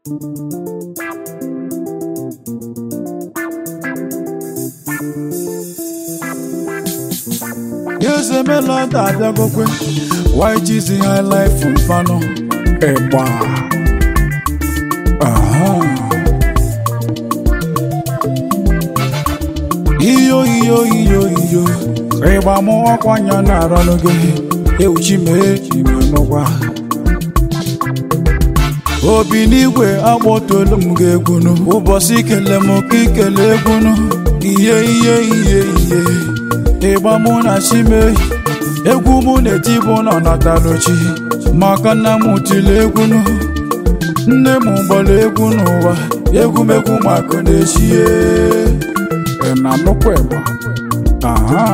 Eze Melody abịagokwe YGZ High Life mfanụ ịgba aha iyo iyo iyo iyo ịgba mụ ọkwa anya na-arọnụ gị ewuchi mee ime n'ụgwa obi n'igwe agbọtolu m gị egwunu ụbọchị ikele m ka ikele egwunu ihe ihe ihe ihe ịgba mụ na chime egwu mụ na-eti bụ nọ nataluchi maka nna m tiri egwunu nne m gbara egwu n'ụwa egwumegwu maka na-echie na nnukwu ịgba aha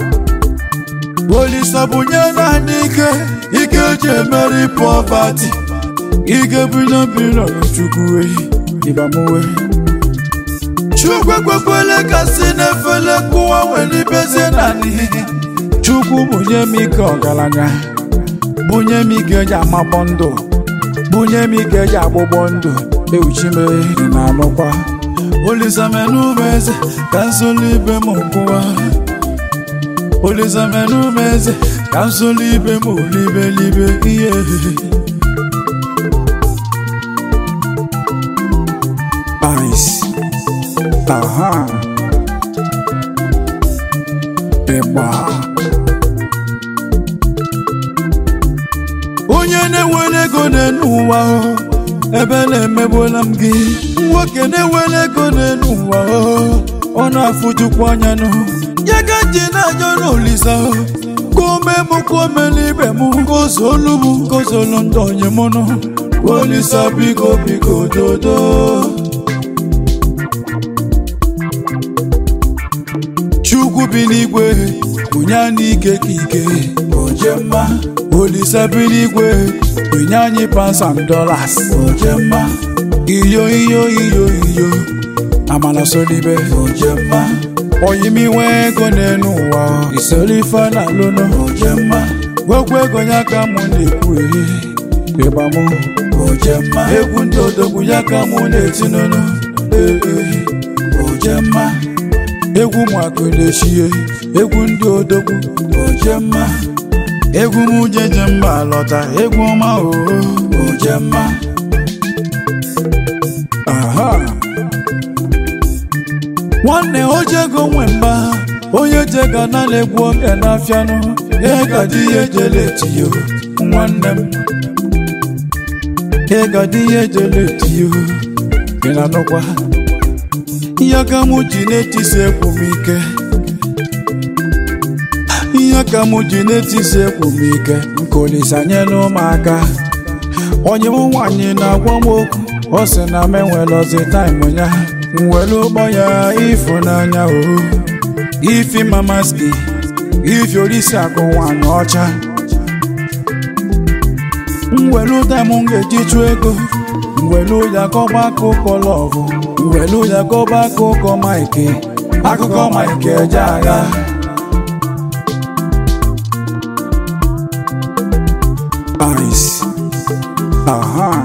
olisa bunye naanị ike ike eji emeri pọvati ike bido bilion chukwu ehi ịbamuwe chukwu ekwekwele ka si n'efele kụwa nwere ibezie naanị chukwu bunye m ike ọgaranya bunye m ike eji amagbọ ndụ bunye m ike eji agbụgbọ ndụ ewuchime na anụkwa olisaменumeze ka nsoli ibe m nkụwa olisaменumeze ka nsoli ibe m libelibe ihe ice aha ịgba onye na-ewere ego n'elu ụwa o, ebe na-emegbuola m gị nwoke na-ewere ego n'elu ụwa o, ọ na-afụjukwu anya nụ ya ka ji na-ajọ n'olisa o, ka ome m ka ome n'ibe m ka ozolu m ka ozolu ndị onye m nụ olisa biko biko dodo chukwu bi n'igwe bunye anyị ike ka ike oje mma olise bi n'igwe bunye anyị pansam dollars oje mma iyo iyo iyo iyo amala solibe oje mma oyimiwe ego n'elu ụwa isolife na lụnụ oje mma gwegwu ego ya ka mụ na-ekwu ehe ịgbamụ oje mma egwu ndị odogwu ya ka mụ na-etinụnụ ee ee oje mma egwu mụakụ na-echie egwu ndị odogwu oje mma egwu m jeje mba lọta egwu ọma oo oje mma aha nwanne ojego nwe mba onye jega nala egwu oge na-afịanụ ịgadi ihe jele etiyo nwanne m ịgadi ihe jele etiyo ị na-anụkwa ihe ka mụ ji na-etisi ekwu m ike ihe ka mụ ji na-etisi ekwu m ike nke olisa nyela ụmụaka onye m nwaanyị na-agwa m okwu ọ sị na m enwelozi taịm ya nwere ụgbọ ya ịfụnanya o ifi mamaski ifi orisi akụ nwaanyị ọcha mwelu taịm m ga-eji chụọ ego mwelu ya kọba akụkọ lọvụ mwelu ya kọba akụkọ maịkị akụkọ maịkị eje agha ice aha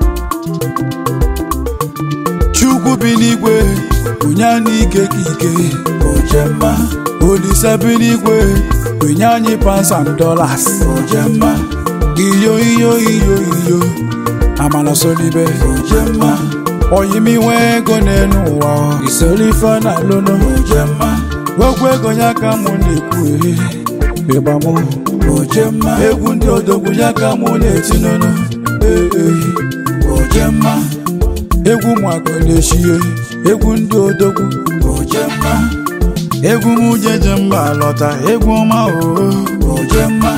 chukwu bi n'igwe bunye anyị ike ka ike oje mma olise bi n'igwe bunye anyị pansam dollars oje mma iyo iyo iyo iyo amala solibe oje mma oyimiwe ego n'elu ụwa isolife na lụnụ oje mma gwegwu ego ya ka mụ na-ekwu ehe ịgbamụ oje mma egwu ndị odogwu ya ka mụ na-etinụnụ ee ee oje mma egwu mụakụ na-echie egwu ndị odogwu oje mma egwu m jeje mba lọta egwu ọma oo oje mma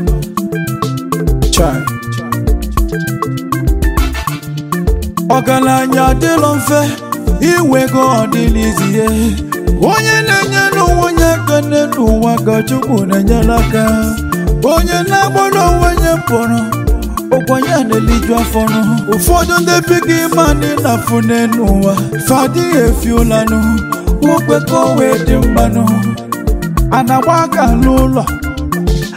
chai ọgaranya adịlọ mfe inwego ọdịnizie onye na-enye n'ụwa onye aka n'ụwa ka chukwu na-enyere aka onye na-agbara onwe ya pụrụ ụkwanye na-eliju afọnụ ụfọdụ ndị bigi mani na fune n'ụwa fadịghị efi ụlanụ okwe ka o wee dị mmanụ a na-agba aka n'ụlọ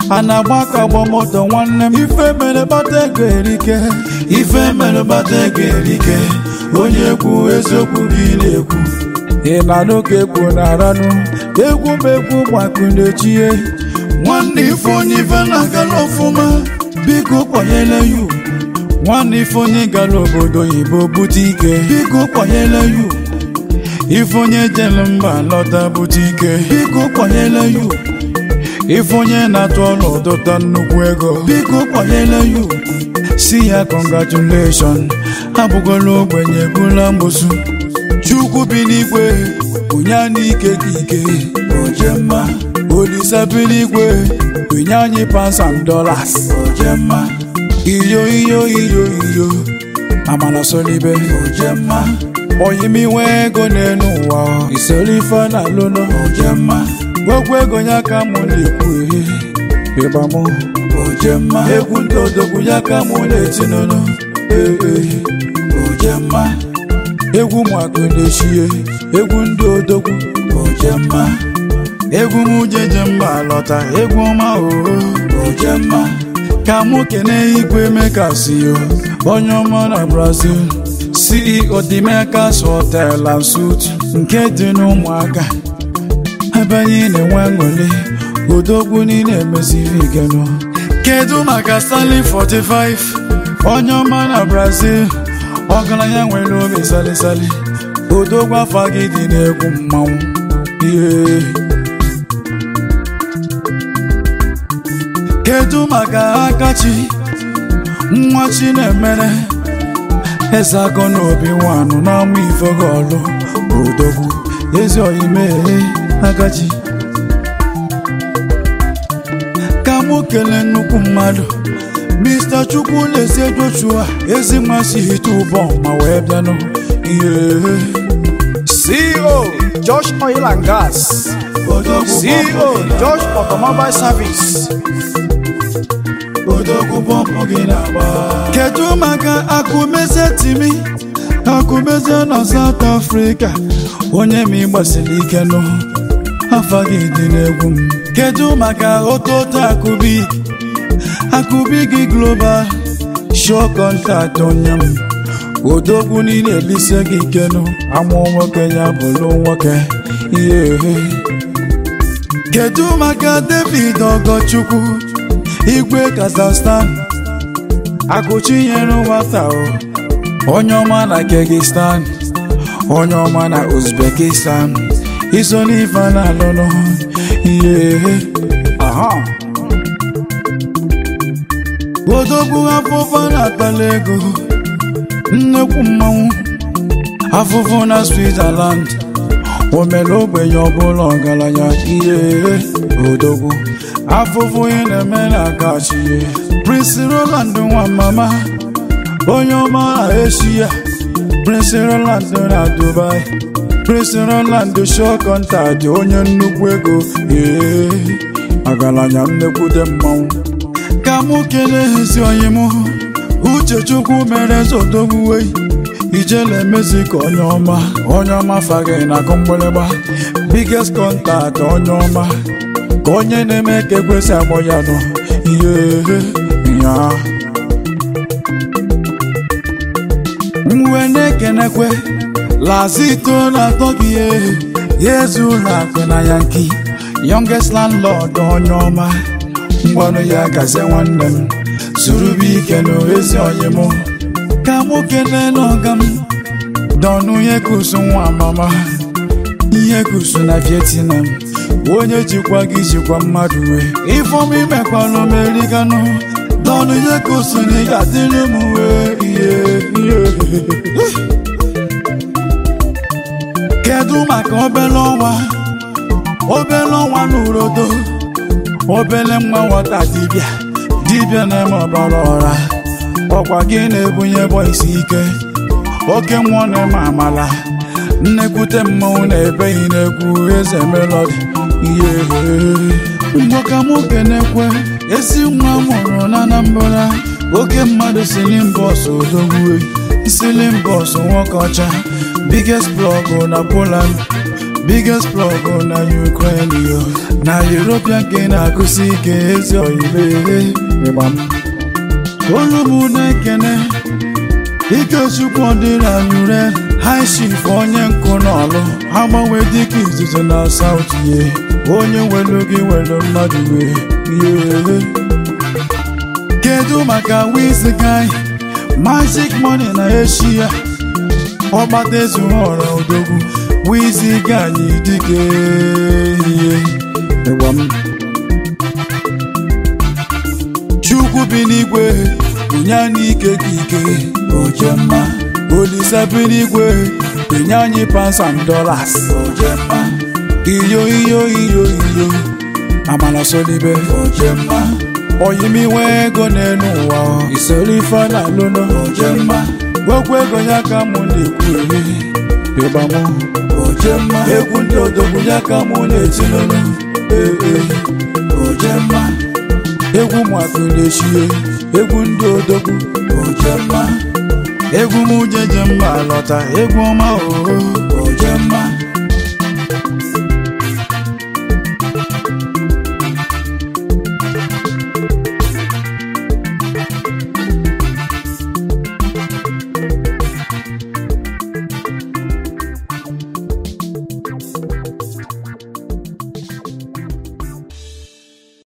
a na-agba ka agba moto nwanne m ife mere bata ego erike ife mere bata ego erike onye ekwu eziokwu gị na-ekwu ị na-anụ ka ekwu na-aranụ egwu m egwu gbakụ na-echie nwanne ife onye ife na-agala ọfụma biko kwanyere ya ugwu nwanne ife onye gara obodo oyibo bute ike biko kwanyere ya ugwu ife onye jere mba lọta bute ike biko kwanyere ya ugwu ife onye na-atụ ọrụ dọta nnukwu ego biko kwanyere ya ugwu si ya congratulation abụgola ogbenye bụla mgbosu chukwu bi n'igwe onye anyị ike ka ike oje mma olisa bi n'igwe onye anyị pounds and dollars oje mma iyo iyo iyo iyo amala solibe oje mma oyimiwe ego n'elu ụwa isoro ife na lụlọ oje mma gwegwu ego ya ka mụ na-ekwu ehe ịgba mụ oje mma egwu ndị odogwu ya ka mụ na-etinụlụ ee oje mma egwu mụakụ na-echie egwu ndị odogwu oje mma egwu m jeje mba lọta egwu ọma oo oje mma ka mụ kene igwe mekasio onye ọma na brazil ceo dị mekas hotel and suit nke dị n'ụmụaka ebe anyị na-enwe aṅụrị odogwu niile emeziri igenụ kedu maka stanley 45 onye ọma na brazil ọgaranya nwere obi salisali odogwu afọ gị dị n'egwu mmanwụ ihe kedu maka akachi nwa chinemere eze agụ n'obi nwanụ n'ọnwa ifegolu odogwu ezi oyimee agachi ka mụ kelee nnukwu mmadụ Mr. Chukwu na-esi Joshua ezi mmasị hite ụbọ ma wee bịanụ ihe CEO Josh Oil and Gas CEO Josh Automobile Service odogwu bọmpụ gị na-agba kedu maka akụmeze timi akụmeze na South Africa onye ma ịgbasiri ike nụ afa gị dị n'egwu m kedu maka ototo akụbi akụbi gị global show contact onye m odogwu niile elise gị ike nụ amụọ nwoke ya bụrụ nwoke ihe kedu maka David Ogochukwu igwe Kazakhstan akụchinyere nwata o onye ọma na Kyrgyzstan onye ọma na Uzbekistan iso n'ife na-alụlụ ihe aha odogwu afụfụ na-akpali ego nnekwu mmanwụ afụfụ na Switzerland o mere ogbenye ọbụla ọgaranya ihe odogwu afụfụ ị na-eme na akachie Prince Roland nwa mama onye ọma na Asia Prince Roland na Dubai Prince Roland show contact onye nnukwu ego ee agaranya nnekwute mmanwụ ka mụ kelee ezi onye mụ Uchechukwu mere zodogbuwe ijele emezi ka onye ọma onye ọma fagị na akụ mgbịrịgba biggest contact onye ọma ka onye na-eme ka ekwesị agbọ ya nọ ihe ya mwe na-ekenekwe lazito na-atọ gị ihe ya ezu ụlọ akụ na yanki youngest landlord onye ọma ngwanụ ya gazie nwanne m zurube ike na ezi onye mụ ka mụ kelee n'ọga m dọnụ ihe kusu nwa mama ihe kusu na Vietnam onye jikwa gị jikwa mmadụ wee ifeọma imekwala omeriganụ dọnụ ihe kusu na ị ga-adịrị m wee ihe ihe kedu maka obele ọnwa obele ọnwa n'urodo obele nwa nwata dibịa dibịa na-eme ọbara ọra ọkwa gị na-ebunye bọisi ike oke mmụọ na-eme amala nnekwute mmanwụ na-ebeghị n'egwu eze melodi ihe mgbe ka mụ kenekwe ezi nwa mụrụ na Anambra oke mmadụ silimbọs odogwu silimbọs nwoke ọcha biggest blọgụ na Poland biggest plug na Ukraine yo na European ka ị na-akụsi ike ezi oyibe ịgba m olu m na-ekene Ikechukwu ọdịrị anyụre high chief onye nkụ n'ọlụ agbanwe dịka izuzu na South ye onye welu gị welu mmadụ wee ihe kedu maka Wizkid magic money na Asia ọgbata ezughọrọ odogwu Wizkid anyị dike ihe ịgba m Chukwu bi n'igwe bunye anyị ike ka ike ojemma Olise bi n'igwe bunye anyị pounds and dollars ojemma iyo iyo iyo iyo amala solibe ojemma oyimiwe ego n'elu ụwa isoro ife na alụnụ ojemma okwu ego ya ka mụ na-ekwu eri ịgbamụ ojemma egwu ndị odogwu ya ka mụ na-etinụnụ ee ojemma egwu mụakụ na-echie egwu ndị odogwu ojemma egwu m jeje mma lọta egwu ọma oo ojemma